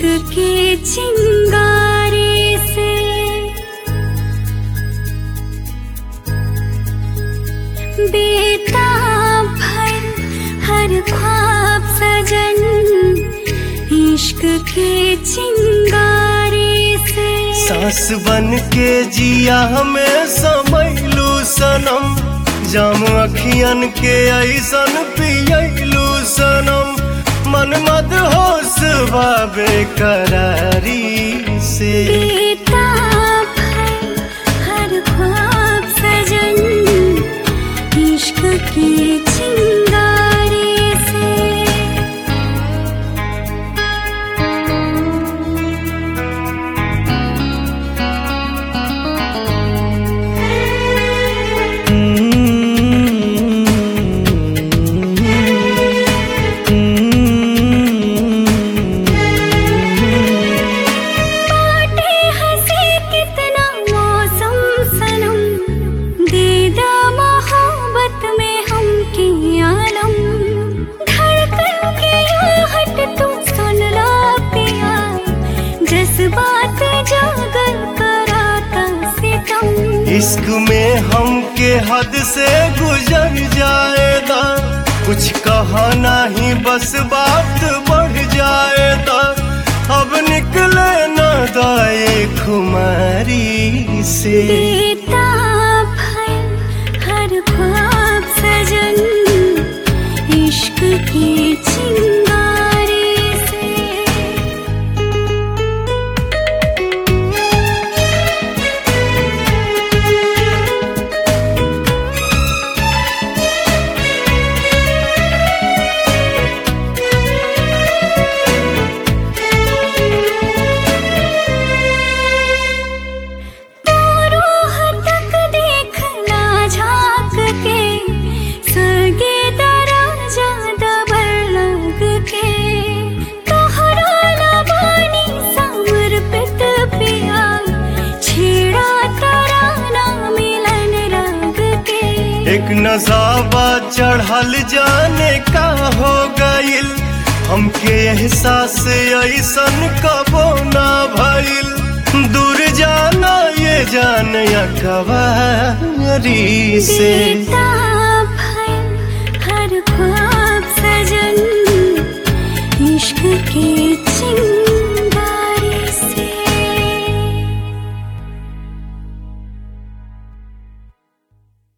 के चिंगारे से बेताब भर हर ख्वाब सजन इश्क के चिंगारे से सास बन के जिया हमें समैलू सनम जाम अखियन के ऐसन पियलू सनम मन मद होश बाबे करारी से बेताब भर हर ख्वाब सजन इश्क के चिंगारे से बाटे हंसी कितना मौसम सनम दे दा मोहब्बत में हम की आलम धड़कन के आहट तू सुन ला पिया जज्बात जागर कराता सितम इश्क में हम के हद से गुजर जाएगा कुछ कहा नहीं बस बात बढ़ जाएगा अब निकले न दाए खुमारी से बेताब है हर ख्वाब सजन इश्क के चिंगारे से रूह तक देखना झांक के सगे दराजा दबर लग के तोहरा लबानी समर्पित पिया छेड़ा तराना मिलन रंग के एक नजाबा चढ़ल जाने का हो गइल हमके एहसास ऐसन कबो ना भइल दूर जाना ये जान कवारी से बेताब है हर ख्वाब सजन इश्क के